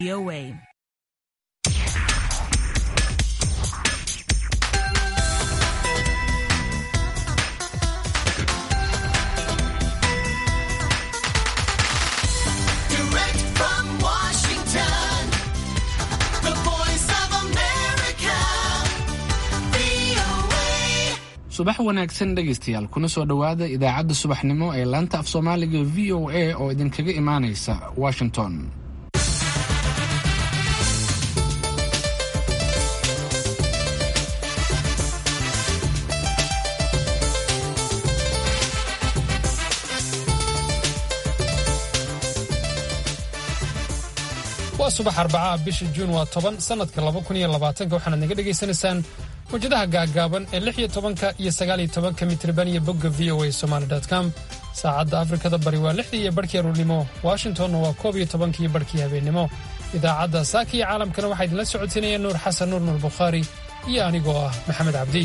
VOA. Direct from Washington, the voice of America, VOA. subax wanaagsan dhegaystayaal kuna soo dhowaada idaacadda subaxnimo ee laanta af soomaaliga v o a oo idinkaga imaanaysa washington waa subax arbacaha bisha juun waa toban sannadka laba kun iyo labaatanka waxaanaad naga dhegaysanaysaan mawjadaha gaaggaaban ee lix iyo tobanka iyo sagaal iyo tobanka mitriban iyo bogga v o a somaali com saacadda afrikada bari waa lixdii iyo barhkii aruurnimo washingtonna waa koob iyo tobankii barhkii habeennimo idaacadda saaka iyo caalamkana waxaa idinla socodsiinaya nuur xasan nuur nuur bukhaari iyo anigoo ah maxamed cabdi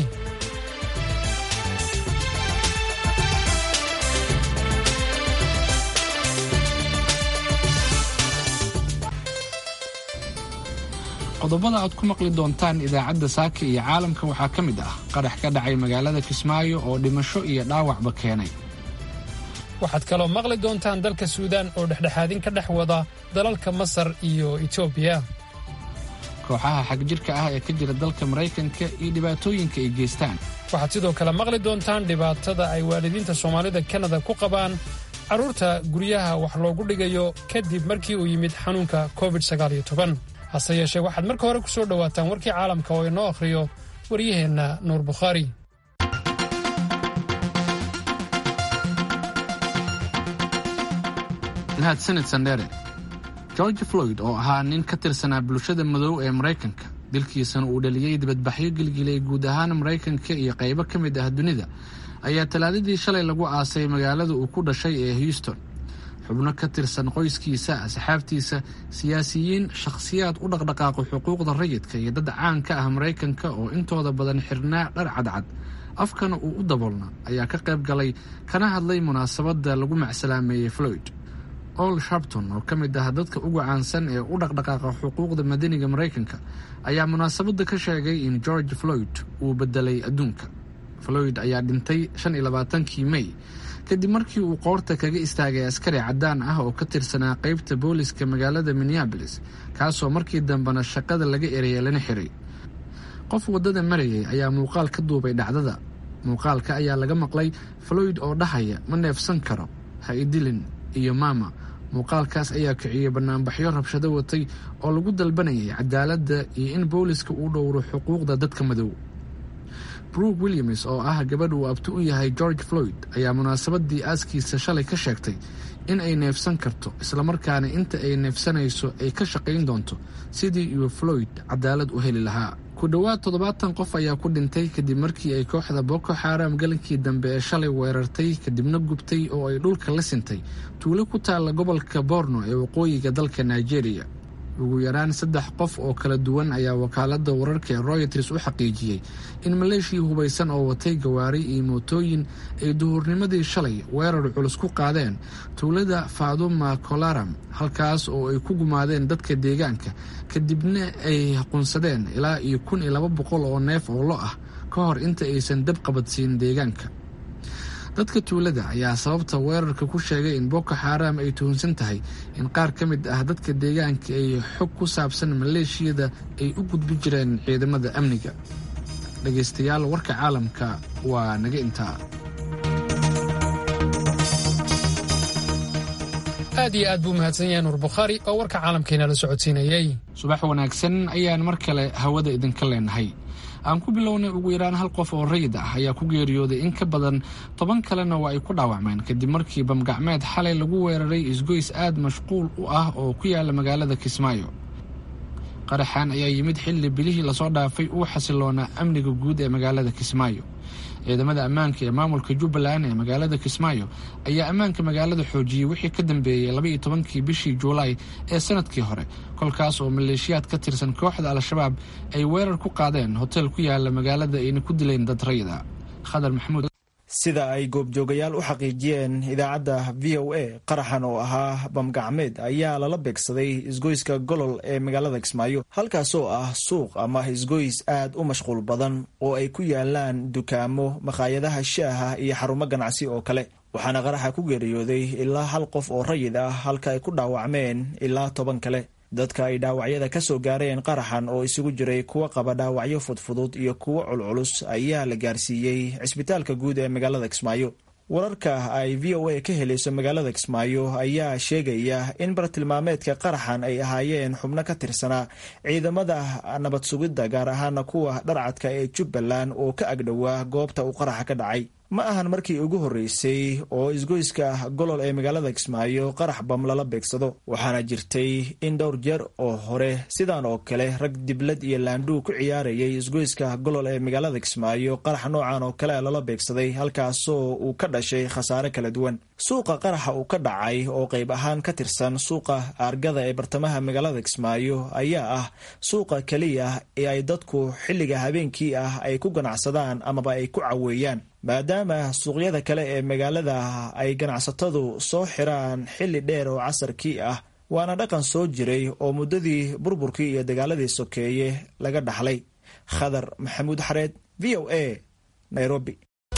qodobada aad ku maqli doontaan idaacadda saaka iyo caalamka waxaa ka mid ah qarax ka dhacay magaalada kismaayo oo dhimasho iyo dhaawacba keenay waxaad kaloo maqli doontaan dalka suudaan oo dhexdhexaadin ka dhex wada dalalka masar iyo etoobiya kooxaha xagjirka ah ee ka jira dalka maraykanka iyo dhibaatooyinka ay geystaan waxaad sidoo kale maqli doontaan dhibaatada ay waalidiinta soomaalida kanada ku qabaan carruurta guryaha wax loogu dhigayo kadib markii uu yimid xanuunka covid hase yeeshee waxaad marka hore ku soo dhowaataan warkii caalamka oo inoo akhriyo waryaheenna nuur bukhaari mahadsanid sandheere george floyd oo ahaa nin ka tirsanaa bulshada madow ee maraykanka dilkiisana uu dhaliyey dibadbaxyo gilgilay guud ahaan maraykanka iyo qaybo ka mid ah dunida ayaa talaadadii shalay lagu aasay magaalada uu ku dhashay ee houston xubno ka tirsan qoyskiisa asxaabtiisa siyaasiyiin shakhsiyaad u dhaqdhaqaaqo xuquuqda rayidka iyo dad caan ka ah maraykanka oo intooda badan xirnaa dhar cadcad afkana uu u daboolna ayaa ka qayb galay kana hadlay munaasabadda lagu macsalaameeyey floyd ol sharpton oo ka mid ah dadka ugu caansan ee u dhaqdhaqaaqa xuquuqda madaniga maraykanka ayaa munaasabadda ka sheegay in george floyd uu bedelay adduunka floyd ayaa dhintay shan iyo labaatankii may kadib markii uu qoorta kaga istaagay askari caddaan ah oo ka tirsanaa qaybta booliska magaalada minneabolis kaasoo markii dambena shaqada laga ereyay lana xiray qof waddada marayay ayaa muuqaal ka duubay dhacdada muuqaalka ayaa laga maqlay floyd oo dhahaya ma neefsan karo ha idilin iyo maama muuqaalkaas ayaa kiciyey banaanbaxyo rabshado watay oo lagu dalbanayay cadaaladda iyo in booliska uu dhowro xuquuqda dadka madow brooke williams oo ah gabadh uu abti u yahay george floyd ayaa munaasabadii aaskiisa shalay ka sheegtay in ay neefsan karto islamarkaana inta ay neefsanayso ay ka shaqayn doonto sidii iyo floyd cadaalad u heli lahaa ku dhowaad toddobaatan qof ayaa ku dhintay kadib markii ay kooxda boko xaram galankii dambe ee shalay weerartay kadibna gubtay oo ay dhulka la sintay tuulo ku taalla gobolka borno ee waqooyiga dalka nigeria ugu yaraan saddex qof oo kala duwan ayaa wakaalada wararka ee royters u xaqiijiyey in maleeshia hubaysan oo watay gawaari iyo mootooyin ay duhurnimadii shalay weerar culus ku qaadeen tuulada faaduma kolaram halkaas oo ay ku gumaadeen dadka deegaanka kadibna ay qunsadeen ilaa iyo kun iyo laba boqol oo neef oo lo ah ka hor inta aysan dab qabadsiin deegaanka dadka tuulada ayaa sababta weerarka ku sheegay in boko xaram ay tuhunsan tahay in qaar ka mid ah dadka deegaanka ay xog ku saabsan maleeshiyada ay u gudbi jireen ciidamada amniga dhegaystayaal warka caalamka waa naga intaa aad iyo aad buu mahadsan yahay nuur bukhaari oo warka caalamkeena la socodsiinayey subax wanaagsan ayaan mar kale hawada idinka leenahay aan ku bilownay ugu yaraan hal qof oo rayid ah ayaa ku geeriyooday in ka badan toban kalena waa ay ku dhaawacmeen kadib markii bamgacmeed xalay lagu weeraray isgoys aad mashquul u ah oo ku yaala magaalada kismaayo qaraxan ayaa yimid xilli bilihii lasoo dhaafay uu xasiloonaa amniga guud ee magaalada kismaayo ciidamada ammaanka ee maamulka jubbaland ee magaalada kismaayo ayaa ammaanka magaalada xoojiyey wixii ka dambeeyey labaiyo tobankii bishii juulaay ee sanadkii hore kolkaas oo maleeshiyaad ka tirsan kooxda al-shabaab ay weerar ku qaadeen hotel ku yaala magaalada ayna ku dileen dad rayida khadar maxamuud sida ay goobjoogayaal u xaqiijiyeen idaacadda v o a qaraxan oo ahaa bamgacmeed ayaa lala beegsaday isgoyska golol ee magaalada kismaayo halkaasoo ah suuq ama isgoys aad u mashquul badan oo ay ku yaalaan dukaamo makhaayadaha shaaha iyo xarumo ganacsi oo kale waxaana qaraxa ku geeriyooday ilaa hal qof oo rayid ah halka ay ku dhaawacmeen ilaa toban kale dadka ay dhaawacyada ka soo gaareen qaraxan oo isugu jiray kuwa qaba dhaawacyo fudfudud iyo kuwo culculus ayaa la gaarsiiyey cisbitaalka guud ee magaalada kismaayo wararka ay v o a ka helayso magaalada kismaayo ayaa sheegaya in bartilmaameedka qaraxan ay ahaayeen xubno ka tirsanaa ciidamada nabad sugidda gaar ahaana kuwa dharcadka ee jubbaland oo ka agdhowaa goobta uu qaraxa ka dhacay ma ahan markii ugu horreysay oo isgoyska golol ee magaalada kismaayo qarax bam lala beegsado waxaana jirtay in dhowr jeer oo hore sidan oo kale rag diblad iyo laandhuu ku ciyaarayay isgoyska golol ee magaalada kismaayo qarax noocan oo kale lala beegsaday halkaasoo uu ka dhashay khasaare kala duwan suuqa qaraxa uu ka dhacay oo qayb ahaan ka tirsan suuqa aargada ee bartamaha magaalada kismaayo ayaa ah suuqa keliya ee ay dadku xilliga habeenkii ah ay ku ganacsadaan amaba ay ku caweeyaan maadaama suuqyada kale ee magaalada ay ganacsatadu soo xiraan xilli dheer oo casarkii ah waana dhaqan soo jiray oo muddadii burburkii iyo dagaaladii sokeeye laga dhaxlay khadar maxamuud xareed v o a nairobi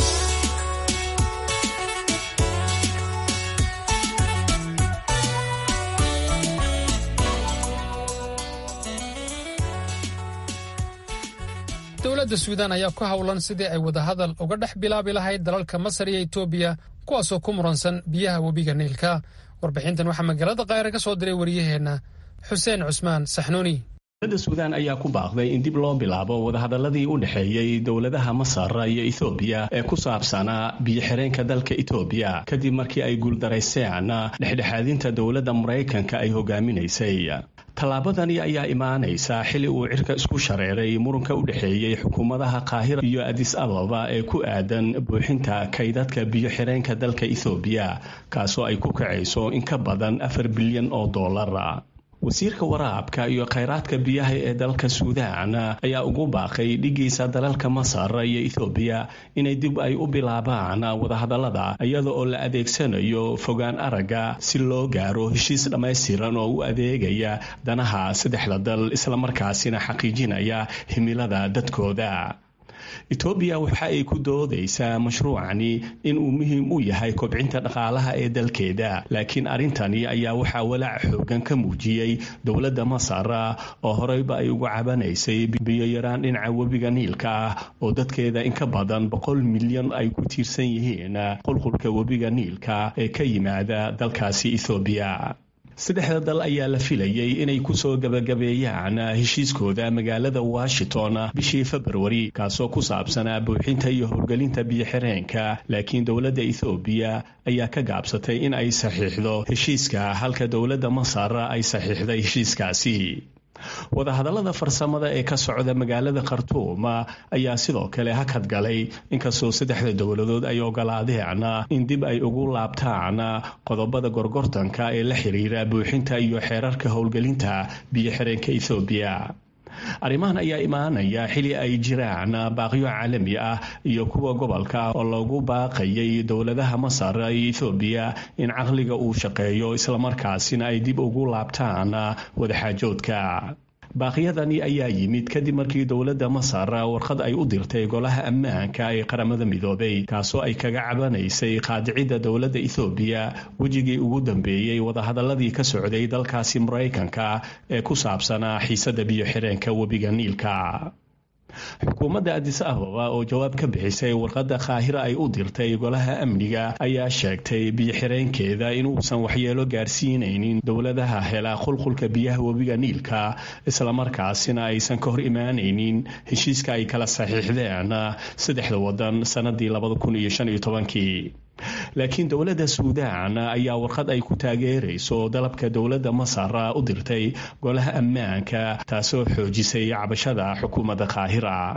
dowladda suudaan ayaa ku howlan sidii ay wadahadal uga dhex bilaabi lahayd dalalka masar iyo etoobiya kuwaasoo ku muransan biyaha webiga niilka warbixintan waxaa magaalada kaahire ka soo diray waryaheenna xuseen cusmaan saxnuuni dowladda suudaan ayaa ku baaqday in dib loo bilaabo wadahadaladii u dhexeeyey dowladaha masar iyo ethoobiya ee ku saabsanaa biyo-xireenka dalka etoobiya kadib markii ay guuldarayseen dhexdhexaadinta dowladda maraykanka ay hogaaminaysay tallaabadani ayaa imaanaysa xili uu cirka isku shareeray muranka u dhexeeyey xukuumadaha qaahira iyo adis ababa ee ku aadan buuxinta kaydadka biyo-xireenka dalka ethoobiya kaasoo ay ku kacayso in ka badan afar bilyan oo dollar wasiirka waraabka iyo khayraadka biyaha ee dalka suudaan ayaa ugu baaqay dhigiisa dalalka masar iyo ethoobiya inay dib ay u bilaabaan wadahadallada iyada oo la adeegsanayo fogaan aragga si loo gaaro heshiis dhammaystiran oo u adeegaya danaha saddexda dal islamarkaasina xaqiijinaya himilada dadkooda etoobiya waxa ay ku doodaysaa mashruucani inuu muhiim u yahay kobcinta dhaqaalaha ee dalkeeda laakiin arrintani ayaa waxaa walaac xoogan ka muujiyey dowladda masar oo horeyba ay uga cabanaysay biyo-yaraan dhinaca webiga niilka ah oo dadkeeda in ka badan boqol milyan ay ku tiirsan yihiin qulqulka webiga niilka ee ka yimaada dalkaasi ethoobiya saddexda dal ayaa la filayay inay kusoo gabagabeeyaan heshiiskooda magaalada washington bishii februari kaasoo ku saabsanaa buuxinta iyo howlgelinta biyo-xireenka laakiin dowladda ethoobiya ayaa ka gaabsatay in ay saxiixdo heshiiska halka dowladda masar ay saxiixday heshiiskaasi wadahadallada farsamada ee ka socda magaalada khartuum ayaa sidoo kale hakad galay inkastoo saddexda dowladood ay ogolaadeen in dib ay ugu laabtaan qodobada gorgortanka ee la xiriira buuxinta iyo xeerarka howlgelinta biyo-xireenka ethoobiya arrimahan ayaa imaanaya xili ay jiraan baaqyo caalami ah iyo kuwa gobolka oo lagu baaqayay dowladaha masar iyo ethoobiya in caqliga uu shaqeeyo islamarkaasina ay dib ugu laabtaan wadaxaajoodka baaqyadani ayaa yimid kadib markii dowladda masar warqad ay u dirtay golaha ammaanka ee qaramada midoobay kaasoo ay kaga cabanaysay qaadicidda dowladda ethoobiya wejigii ugu dambeeyey wadahadaladii ka socday dalkaasi maraykanka ee ku saabsanaa xiisadda biyo-xireenka webiga niilka xukuumadda adis ababa oo jawaab ka bixisay warqadda kaahira ay u dirtay golaha amniga ayaa sheegtay biyo-xireenkeeda inuusan waxyeelo gaarsiinaynin dowladaha hela qulqulka biyaha webiga niilka islamarkaasina aysan ka hor imaanaynin heshiiska ay kala saxiixdeen saddexda wadan sanadii kii laakiin dowladda suudaan ayaa warqad ay ku taageerayso dalabka dowladda masar u dirtay golaha ammaanka taasoo xoojisay cabashada xukuumadda kaahira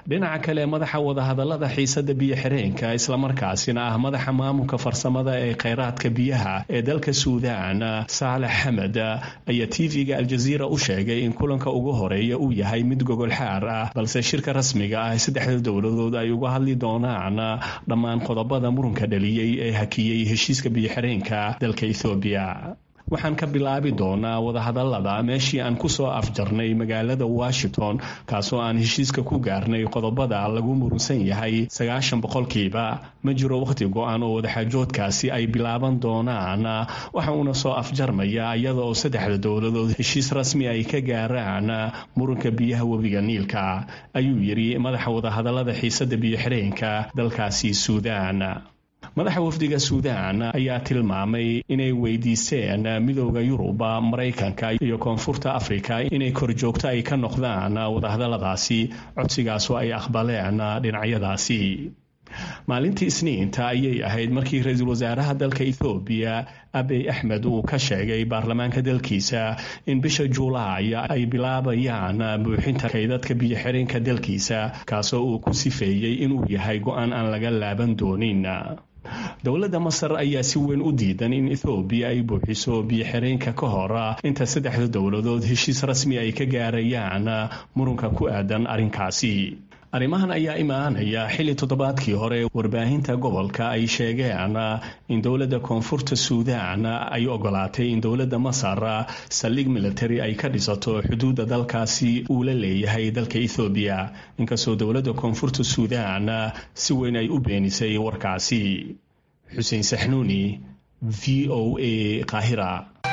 dhinaca kale madaxa wadahadalada xiisada biyo-xireenka islamarkaasina ah madaxa maamulka farsamada ee kheyraadka biyaha ee dalka suudaan saalex xamed ayaa tv-ga aljaziira u sheegay in kulanka ugu horeeya uu yahay mid gogol xaar ah balse shirka rasmiga ah saddexda dowladood ay uga hadli doonaan dhammaan qodobada murunka dhaliyey ee hakiyey heshiiska biyo-xireenka dalka ethoobiya waxaan ka bilaabi doonaa wadahadalada meeshii aan kusoo afjarnay magaalada washington kaasoo aan heshiiska ku gaarnay qodobada lagu murunsan yahay sagaashan boqolkiiba ma jiro wakhti go-an oo wadaxaajoodkaasi ay bilaaban doonaan waxa uuna soo afjarmaya iyada oo saddexda dowladood heshiis rasmi ay ka gaaraan murunka biyaha webiga niilka ayuu yidhi madaxa wadahadalada xiisada biyo-xireenka dalkaasi suudaan madaxa wafdiga suudaan ayaa tilmaamay inay weydiisteen midooda yuruba maraykanka iyo koonfurta afrika inay korjoogto ay ka noqdaan wadahadaladaasi codsigaasoo ay aqbaleen dhinacyadaasi maalintii isniinta ayay ahayd markii ra-iisul wasaaraha dalka ethoobiya abiy axmed uu ka sheegay baarlamaanka dalkiisa in bisha juulaay ay bilaabayaan buuxinta kaydadka biyo-xireenka dalkiisa kaasoo uu ku sifeeyey inuu yahay go-aan aan laga laaban doonin dowladda masar ayaa si weyn u diidan in ethoobiya ay buuxiso biyo-xireenka ka hor inta saddexda dowladood heshiis rasmi ay ka gaarayaan murunka ku aadan arrinkaasi arrimahan ayaa imaanaya xilli toddobaadkii hore warbaahinta gobolka ay sheegeen in dowladda koonfurta suudaan ay ogolaatay in dowladda masar saldhig military ay ka dhisato xuduudda dalkaasi uu la leeyahay dalka ethoobiya inkastoo dowladda koonfurta suudaan si weyn ay u beenisay warkaasi xuseen saxnuuni v o a qaahira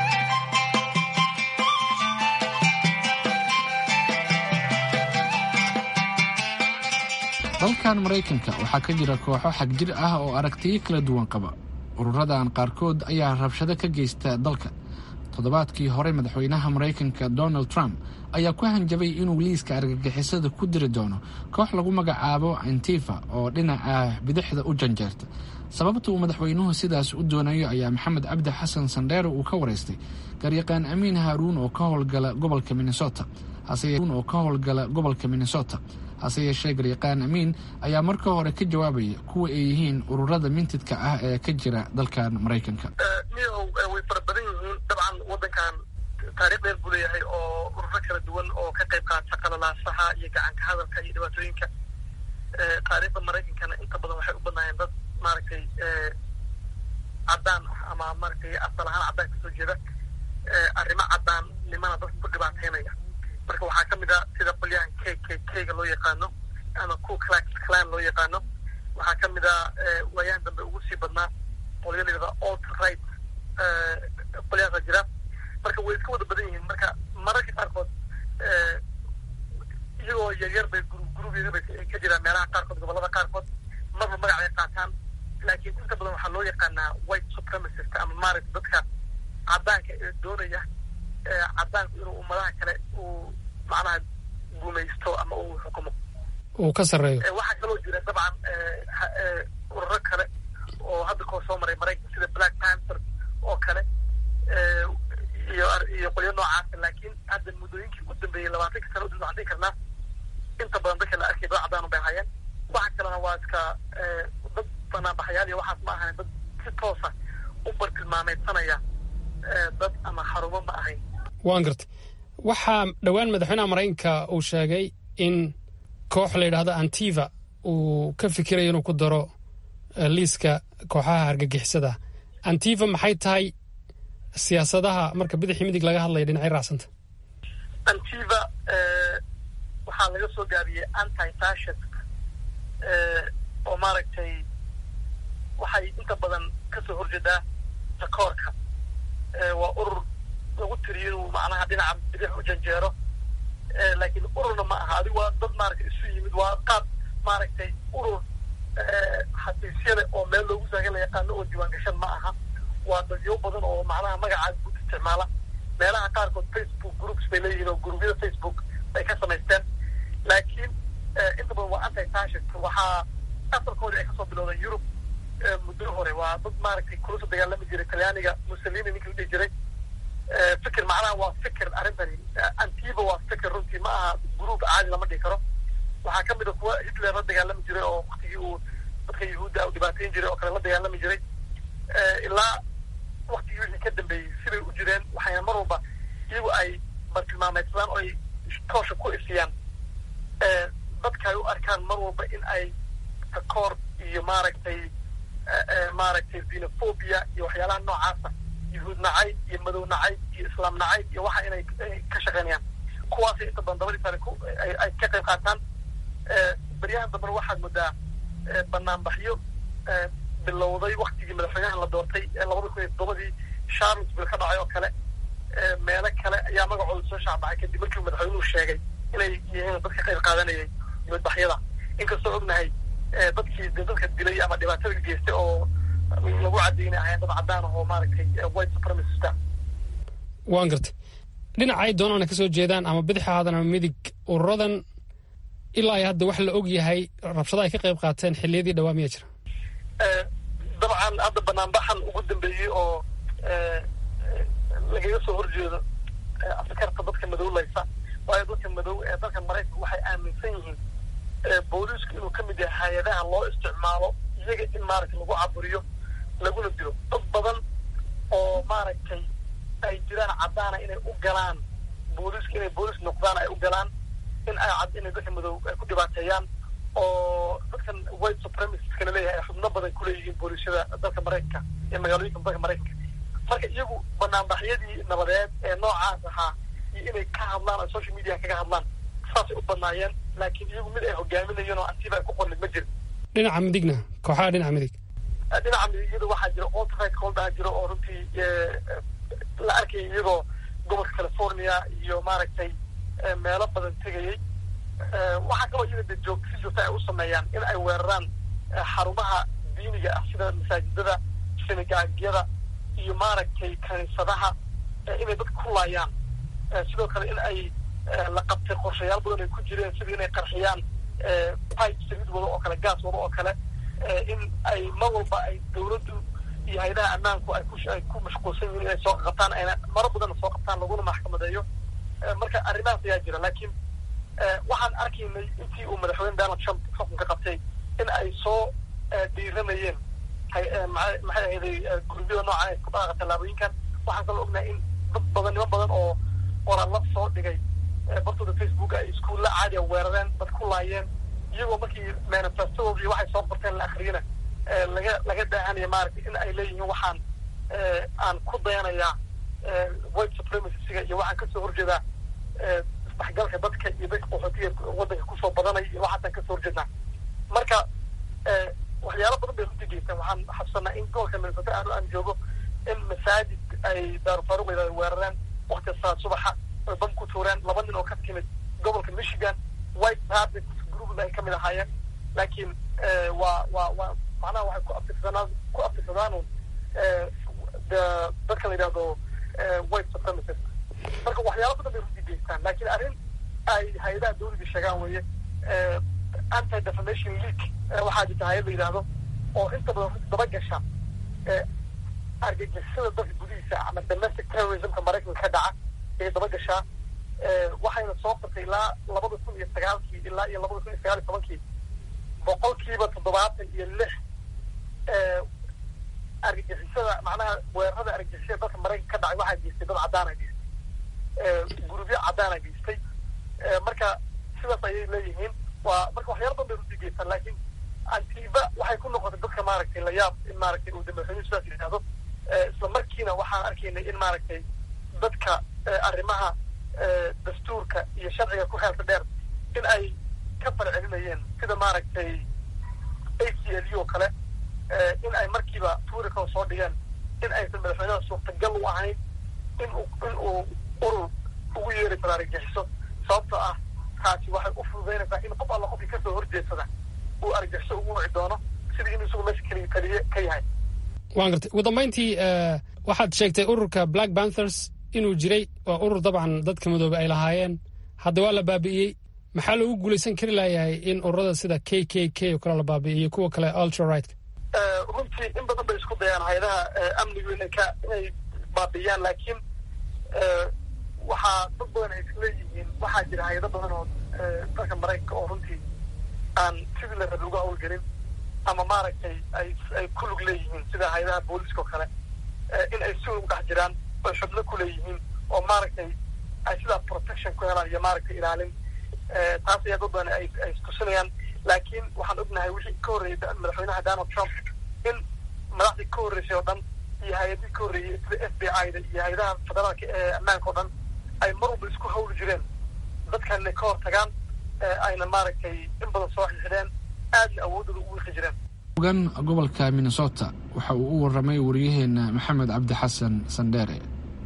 dalkan maraykanka waxaa ka jira kooxo xagjir ah oo aragtiyo kala duwan qaba ururadan qaarkood ayaa rabshado ka geysta dalka toddobaadkii hore madaxweynaha maraykanka donald trump ayaa ku hanjabay inuu liiska argagixisada ku diri doono koox lagu magacaabo antifa oo dhinaca bidixda u janjeerta sababta uu madaxweynuhu sidaas u doonayo ayaa maxamed cabdi xasan sandheere uu ka waraystay garyaqaan amiin haaruun oo ka howlgala gobolka minnesota oo ka howlgala gobolka minnesota hase yeeshee garyaqaan amiin ayaa marka hore ka jawaabaya kuwa ay yihiin ururada mintidka ah ee ka jira dalkan maraykanka miyahow way fara badan yihiin dabcan waddankan taariikh dheer buu leeyahay oo ururo kala duwan oo ka qayb qaata qalalaasaha iyo gacanka hadalka iyo dhibaatooyinka taariikhda maraykankana inta badan waxay u badnaayeen dad maaragtay caddaan ah ama maaragtay asal ahaan caddaan kasoo jeeda arrimo caddaannimana dadka ku dhibaateynaya marka waxaa ka mid ah sida qolyahan k k k-ga loo yaqaano ama ku clax clan loo yaqaano waxaa ka mid ah waayahan dambe ugu sii badnaa qolyo layidhahda alt right qolyahaasa jira marka way iska wada badan yihiin marka mararka qaarkood iyagoo yaryar bay gurub gurub yaryar bay ka jiraan meelaha qaarkood gobollada qaarkood marba magac ay qaataan laakiin inta badan waxaa loo yaqaanaa white supremacist ama maaragta dadka caddaanka ee doonaya caddaanku inuu ummadaha kale uu macnaha gumaysto ama uu xukumo uu ka sarreeyo waxaa kaloo jira dabcan ururo kale oo hadda koo soo maray maraykanka sida black panther oo kale iyo iyo qolyo noocaasa laakiin hadda muddooyinkii u dambeeyey labaatanka sano udib waxaan dhihi karnaa inta badan dadka la arkay dad caddaan bay hayeen waxa kalena waa iska dad banaanbaxayaal iyo waxaas ma ahayn dad si toosa u bartilmaameydsanaya dad ama xarumo ma ahayn waan gartay waxaa dhowaan madaxweynaha maraykanka uu sheegay in koox la yidhaahdo antiva uu ka fikirayo inuu ku daro liiska kooxaha argagixisada antiva maxay tahay siyaasadaha marka bidixii midig laga hadlaya dhinacay raacsanta antiva waxaa laga soo gaabiyey anti fascist oo maaragtay waxay inta badan kasoo horjeedaa takoorka waa urur lagu tiriyo inuu macnaha dhinaca bidix u janjeero laakiin ururna ma aha adigu waa dad maaragtay isu yimid waa qaab maaragtay urur xafiisyada oo meel loogu saaga la yaqaano oo diiwaan gashan ma aha waa dadyo badan oo macnaha magacaas guud isticmaala meelaha qaarkood facebook groups bay leeyihiin oo gurubyada facebook bay ka samaysteen laakiin inta badan waa anti fascist waxaa asalkoodii ay kasoo bilowdeen yurub muddo hore waa dad maaragtay kulusa dagaalami jiray talyaaniga mussolini ninki la dhihi jiray fikir macnaha waa fikir arrintani antiba waa fikir runtii ma aha gruub caadi lama dhihi karo waxaa ka mid a kuwa hitler la dagaalami jiray oo waktigii uu dadka yahuudda u dhibaateyn jiray oo kale la dagaalami jiray ilaa waktigii wixii ka dambeeyey siday u jireen waxayna mar walba iyagu ay bartilmaameydsadaan oo ay toosha ku ifiyaan dadka ay u arkaan mar walba in ay takoor iyo maaragtay maaragtay xenophobia iyo waxyaalaha noocaasa yahuud nacayb iyo madow nacayb iyo islaam nacayb iyo waxa inay ka shaqeynayaan kuwaasay inta badan dabadii sare ay ka qayb qaataan beryahan dambena waxaad moodaa banaanbaxyo bilowday waktigii madaxweynaha la doortay ee labada kun iyo toddobadii charlottesville ka dhacay oo kale meelo kale ayaa magacooda soo shaacbaxay kadib markii madaxweynuhu sheegay inay yihiin dadka qayb qaadanayay dibadbaxyada inkastoo ognahay dadkii de dadka dilay ama dhibaatada geystay oo lagu caddeynay ahayn dad caddaan oo maaragtay white supremacista waan gartay dhinaca ay doonaan ka soo jeedaan ama bidix ahaadan ama midig ururadan ilaa ay hadda wax la og yahay rabshada ay ka qayb qaateen xilliyadii dhawaa miyaa jira dabcan hadda banaanbaxan ugu dambeeyey oo lagaga soo horjeedo askarta dadka madowlaysa waayo dadka madow ee dalka maraykanka waxay aaminsan yihiin booliisku inuu ka mid yahay hay-adaha loo isticmaalo iyaga in maaragtay lagu caburiyo laguna dilo dad badan oo maaragtay ay jiraan caddaana inay u galaan booliiska inay booliis noqdaan ay u galaan in ay cad inay dadka madow ay ku dhibaateeyaan oo dadkan white supremaciska laleeyahay ay xubno badan kuleeyihiin booliisyada dalka maraykanka iyo magaalooyinka dalka maraykanka marka iyagu banaanbaxyadii nabadeed ee noocaas ahaa iyo inay ka hadlaan oo social media kaga hadlaan saasay u badnaayeen laakiin iyagu mid ay hogaaminayeen oo antiba ay ku qornid ma jirin dhinaca midigna kooxaha dhinaca midig dhinaca midigyada waxaa jira alt-right coldaa jiro oo runtii la arkayay iyagoo gobolka california iyo maaragtay meelo badan tegayay waxaa kaloo iyaga de joog si joogta ay u sameeyaan in ay weeraraan xarumaha diiniga ah sida masaajidada sinagaagyada iyo maaragtay kaniisadaha inay dadka ku laayaan sidoo kale in ay la qabtay qorshayaal badan ay ku jireen sida inay qarxiyaan pipe saliid wado oo kale gaas wado oo kale in ay mar walba ay dawladdu iyo hay-adaha ammaanku ay ku ay ku mashquulsan yihiin inay soo qabtaan ayna maro badanna soo qabtaan laguna maxkamadeeyo marka arrimahaas ayaa jira laakiin waxaan arkaynay intii uu madaxweyne donald trump xukunka qabtay in ay soo dhiiranayeen maxay ahayday gurubyada noocan ay ku dhaaqa tallaabooyinkan waxaan kaloo ognahay in dad badan niman badan oo qoraallo soo dhigay bartooda facebook ay iskuulla caadiya weerareen dad ku laayeen iyagoo markii manifestadoodii waxay soo qorteen la akriyana laga laga daahanaya maaragtay in ay leeyihiin waxaan aan ku dayanayaa white supremacyga iyo waxaan kasoo horjeedaa isdhexgalka dadka iyo dadka qaxootiga waddanka kusoo badanaya iyo waxaasaan kasoo horjeednaa marka waxyaalo badan bay runtii geystaan waxaan xabsanaa in gobolka minnesota aanu aan joogo in masaajid ay daarufaruq ay weerareen wakti saa subaxa ay bam ku tuureen laba nin oo ka timid gobolka michigan white habit group ay kamid ahaayeen laakiin waa waa waa macnaha waxay ku abtirsadaan ku abtirsadaan dadka la yidhahdo white supremacist marka waxyaalo badan bay runtii geystaan laakiin arrin ay hay-adaha dawladda sheegaan weeye anti defamation league waxaa jirta hay-ad la yidhaahdo oo inta badan runtii daba gasha argagixisada dalka gudihiisa ama domestic terrorismka maraykanka ka dhaca ayay daba gashaa waxayna soo qortay ilaa labada kun iyo sagaalkii ilaa iyo labada kun iyo sagaal iyo tobankii boqolkiiba toddobaatan iyo lix argagixisada macnaha weerarada argagixisada dalka maraykanka ka dhacay waxaa geystay dad caddaana geystay gurubyo caddaana geystay marka sidaas ayay leeyihiin waa marka waxyaala badan bay runtii geystaan laakiin antiba waxay ku noqotay dadka maaragtay layaab in maaragtay uu madaxweynuhu sidaas yidhaahdo isla markiina waxaan arkaynay in maaragtay dadka arrimaha dastuurka iyo sharciga ku xeelta dheer in ay ka farcelinayeen sida maaragtay a c l u oo kale in ay markiiba tuurika soo dhigeen in aysan madaxweynaha suurtagal u ahayn in uu in uu urur ugu yeeri karo argagixiso sababtoo ah taasi waxay u fududaynaysaa in qof alla qofkii kasoo horjeedsada uu argagixiso ugu wici doono sidii inuu isagu meesha keliya keliye ka yahay waan gartay ugu dambayntii waxaad sheegtay ururka black panthers inuu jiray waa urur dabcan dadka madoobe ay lahaayeen hadda waa la baabi'iyey maxaa loogu guulaysan kari layahay in ururada sida k k k oo kale la baabi'iyo kuwa kale ultra right runtii in badan bay isku dayaan hay-adaha amnigu inay ka inay baabi'iyaan laakiin waxaa dad badan ay isleeyihiin waxaa jira hay-ado badan oo dalka maraykanka oo runtii aan sidii la rabi uga hawlgelin ama maaragtay ay ay ku lug leeyihiin sida hay-adaha booliska oo kale in ay si ugu dhex jiraan oy xubno ku leeyihiin oo maaragtay ay sidaa protection ku helaan iyo maaragtay ilaalin taas ayaa dad badan ay ay tusinayaan laakiin waxaan ognahay wixii ka horreeyay madaxweynaha donald trump in madaxdii ka horreysay oo dhan iyo hay-adii ka horreeyay sida f b i da iyo hay-adaha federaalka ee ammaanka oo dhan ay mar walba isku hawli jireen dadkan inay ka hor tagaan ayna maaragtay in badan soo xixideen aadna awoodooda u wiiqi jireen ogan gobolka minnesota waxa uu u waramay wariyaheena maxamed cabdi xasan sandheere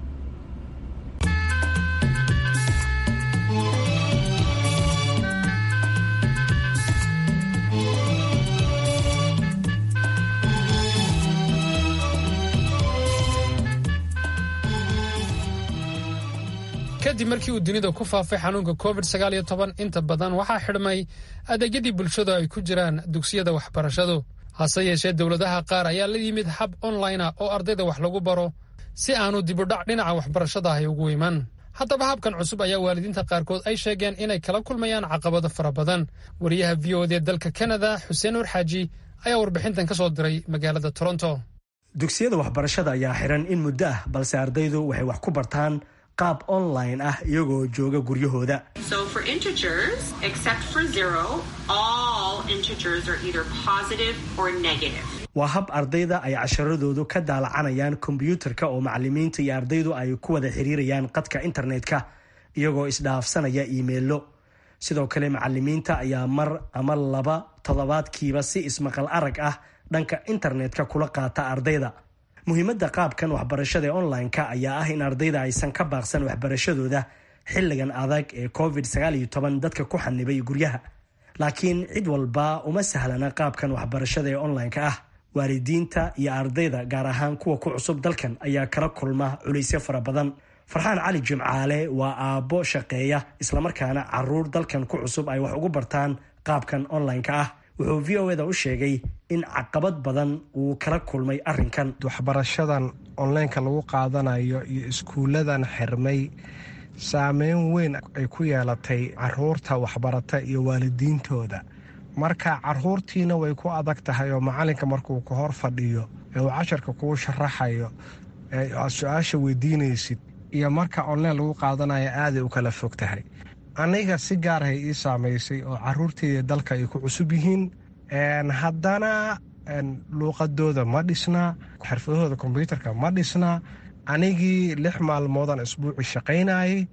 kadib markii uu dunida ku faafay xanuunka covid sagaal iyo toban inta badan waxaa xidhmay adeegyadii bulshadu ay ku jiraan dugsiyada waxbarashadu hase yeeshee dowladaha qaar ayaa la yimid hab online ah oo ardayda wax lagu baro si aanu dibudhac dhinaca waxbarashada ahy ugu iman haddaba habkan cusub ayaa waalidiinta qaarkood ay sheegeen inay kala kulmayaan caqabado fara badan wariyaha v o d dalka kanada xuseen urxaaji ayaa warbixintan ka soo diray magaalada toronto dugsiyada waxbarashada ayaa xiran in muddo ah balse ardaydu waxay wax ku bartaan qaab online ah iyagoo jooga guryahooda So for integers, except for zero, all integers are either positive or negative. waa hab ardayda ay casharadoodu ka daalacanayaan kombiyuutarka oo macalimiinta iyo ardaydu ay ku wada xiriirayaan qadka internetka iyagoo isdhaafsanaya iimeilo sidoo kale macalimiinta ayaa mar ama laba toddobaadkiiba si ismaqal arag ah dhanka internetka kula qaata ardayda muhiimadda qaabkan waxbarashada ee online-ka ayaa ah in ardayda aysan ka baaqsan waxbarashadooda xilligan adag ee covid dadka ku xanibay guryaha laakiin cid walba uma sahlana qaabkan waxbarashada ee online-ka ah waalidiinta iyo ardayda gaar ahaan kuwa ku cusub dalkan ayaa kala kulma culaysyo fara badan farxaan cali jimcaale waa aabbo shaqeeya islamarkaana caruur dalkan ku cusub ay wax ugu bartaan qaabkan online-ka ah wuxuu v o eda u sheegay in caqabad badan uu kala kulmay arrinkan waxbarashadan onlineka lagu qaadanayo iyo iskuuladan xirmay saameyn weyn ay ku yeelatay caruurta waxbarata iyo waalidiintooda marka caruurtiina way ku adag tahay oo macalinka markuu ka hor fadhiyo ee uu casharka kuu sharaxayo ee aad su-aasha weydiinaysid iyo marka online lagu qaadanayo aaday u kala fog tahay aniga si gaarahay ii saamaysay oo caruurteyda dalka ay ku cusub yihiin haddana luuqadooda ma dhisna xirfadahooda kombyuutarka ma dhisna anigii lix maalmoodaan isbuuci shaqaynayay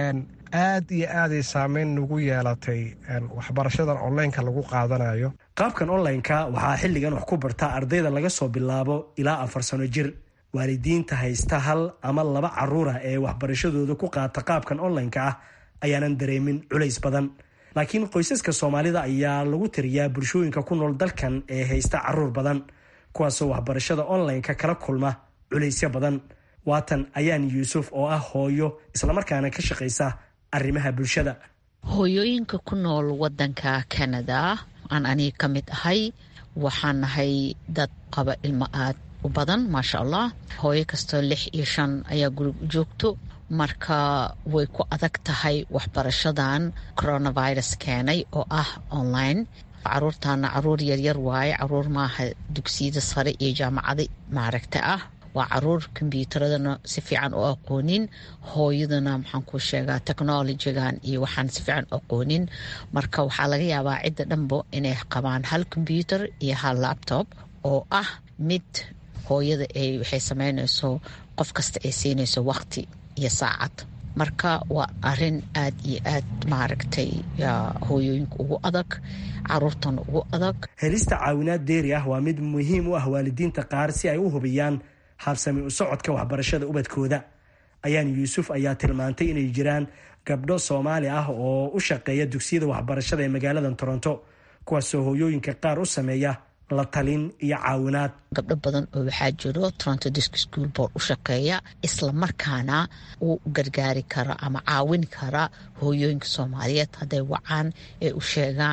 aad iyo aaday saameyn nagu yeelatay waxbarashadan onlineka lagu qaadanayo qaabkan online-ka waxaa xilligan wax ku barta ardayda laga soo bilaabo ilaa afar sano jir waalidiinta haysta hal ama laba caruura ee waxbarashadooda ku qaata qaabkan online-ka ah ayaanan dareemin culays badan laakiin qoysaska soomaalida ayaa lagu tiriyaa bulshooyinka ku nool dalkan ee haysta caruur badan kuwaasoo waxbarashada online-ka kala kulma culaysyo badan waatan ayaan yuusuf oo ah hooyo islamarkaana ka shaqaysa arrimaha bulshada hooyooyinka ku nool wadanka canada aan aniga ka mid ahay waxaan nahay dad qaba ilmo aad u badan maasha allah hooyo kastoo lix iyo shan ayaa guriga u joogto marka way ku adag tahay waxbarashadan coronavirus keenay oo ah online caruurtaana caruur yaryar waaye caruur maaha dugsiyada sare iyo jaamacada maaragta ah waa caruur kombyuutaradana si fiican u aqoonin hooyadana maxaan ku sheegaa technolojigan iyo waxaan si fiican u aqoonin marka waxaa laga yaabaa cidda dhanbo inay qabaan hal kombyuutar iyo hal laptop oo ah mid hooyada ay waxay sameynayso qof kasta ay siinayso waqti iyo saacad marka waa arin aad iyo aad maaragtay hooyooyinka ugu adag caruurtana ugu adag helista caawinaad deeri ah waa mid muhiim u ah waalidiinta qaar si ay u hubiyaan habsami u socodka waxbarashada ubadkooda ayaan yuusuf ayaa tilmaantay inay jiraan gabdho soomaali ah oo u shaqeeya dugsiyada waxbarashada ee magaalada toronto kuwaasoo hooyooyinka qaar u sameeya la talin iyo caawinaad gabdho badan oo waxaa jiro toronto disk school board u shaqeeya islamarkaana u gargaari kara ama caawin kara hooyooyinka soomaaliyeed hadday wacaan ee u sheegaan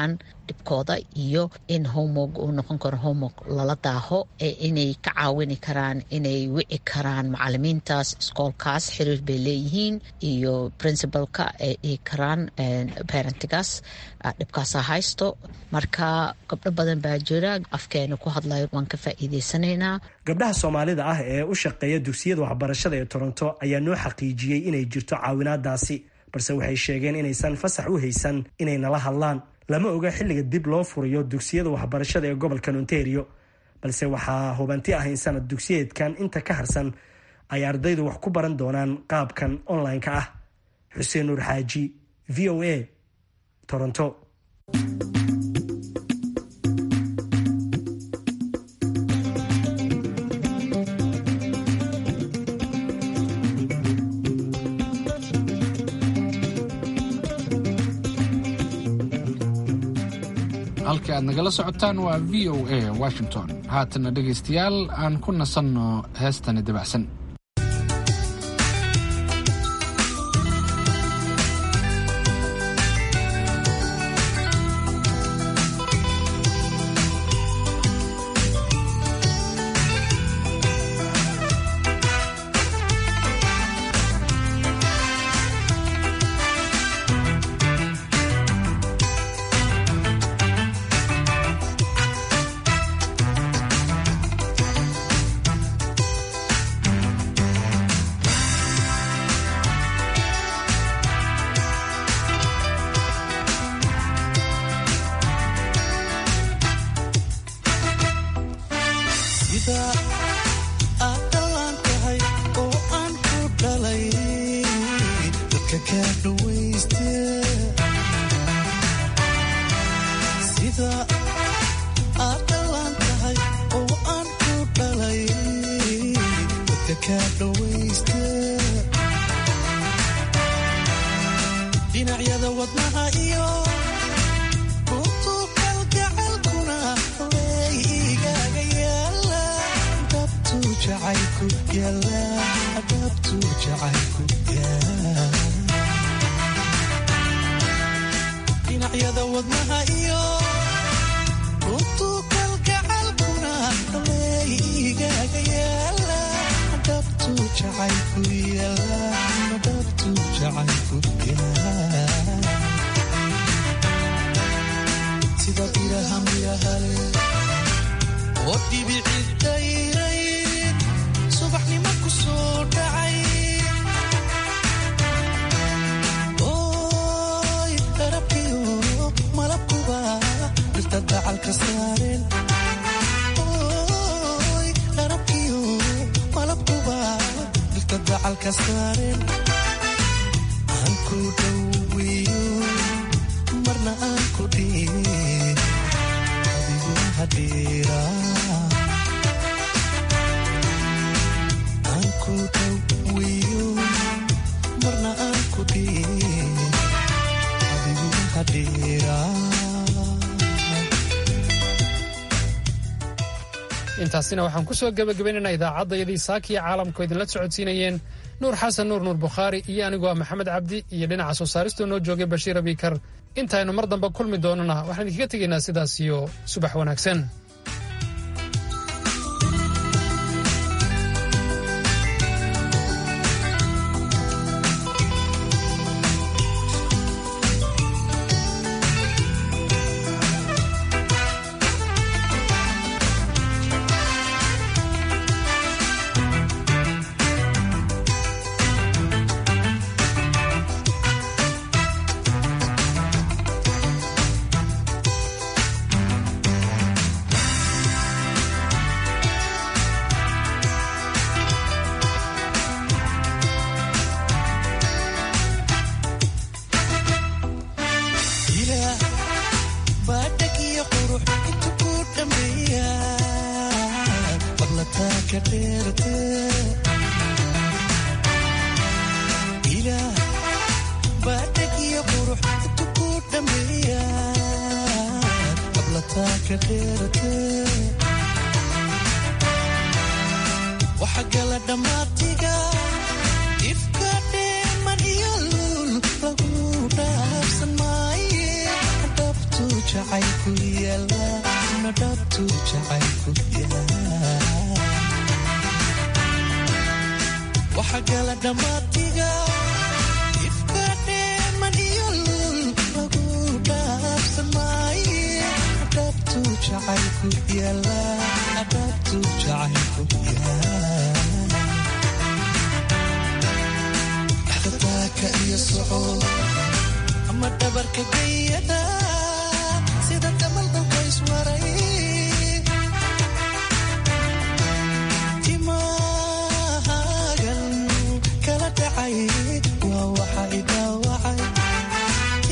dhibkooda iyo in homog uu noqon karo homog lala daaho inay ka caawini karaan inay wici karaan macalimiintaas iskoolkaas xiriir bay leeyihiin iyo princibalka ay dhihi karaan parentigaas dhibkaasa haysto marka gabdho badan baa jira afkeena ku hadlayo waan ka faa'iideysanaynaa gabdhaha soomaalida ah ee u shaqeeya dugsiyada waxbarashada ee toronto ayaa noo xaqiijiyey inay jirto caawinaadaasi balse waxay sheegeen inaysan fasax u haysan inay nala hadlaan lama oga xilliga dib loo furayo dugsiyada waxbarashada ee gobolkan ontario balse waxaa hubanti ah in sanad dugsiyeedkan inta ka harsan ay ardaydu wax ku baran doonaan qaabkan online-ka ah xuseen nuur xaaji v o a toronto halka aad nagala socotaan waa v o a washington haatana dhegaystayaal aan ku nasanno heestani dabacsan dhinacyada wadnaha iyo buuqaalgacalkuna way igaaga yaala dhabtu jacaylku yaala dhabtu jacaylku yaala dhinacyada wadnaha iyo buuqaalgacalkuna way igaaga yaala dhabtu jacaylku yaala dhabtu jacaylku yaala sida biraham yahale oo dhibicid dayray subaxnimo ku soo dhacay oy darabkiyo malabkuba dhirta dacalka saareen oy darabkiyo malabkuba dhirta dacalka saareen aan ku dhoweeyo marna aan ku dhiin adigu hadhiira aan ku dhoweeyo marna aan ku dhiin adigu hadhiira intaasina waxaan ku soo gebagabaynaynaa idaacaddayadii saakiya caalamku idinla socodsiinayeen nuur xasan nuur nuur bukhaari iyo anigu waa maxamed cabdi iyo dhinaca soo saaristoo noo joogay bashiir abikar intaynu mar dambe kulmi doonana waxaan idinkaga tegaynaa sidaas iyo subax wanaagsan ilaah baa dheg iyo qurux intu ku dhammeeya fadlataa ka dheerte ilaah baa dheg iyo qurux intu ku dhammeeya fadlataa ka dheerte waxa gala dhammaatiga ifka dheeman iyo luul lagu dhaafsan maaye dhabtu jacayl adhabtuu jacaylku yahay waxa gala dhammaatiga ifka dheeman iyo lul lagu dhaafsan maaye adhabtuu jacaylku yaala adhabtuu jacaylku yaala dhexdataaka iyo soco ama dhabarka gayada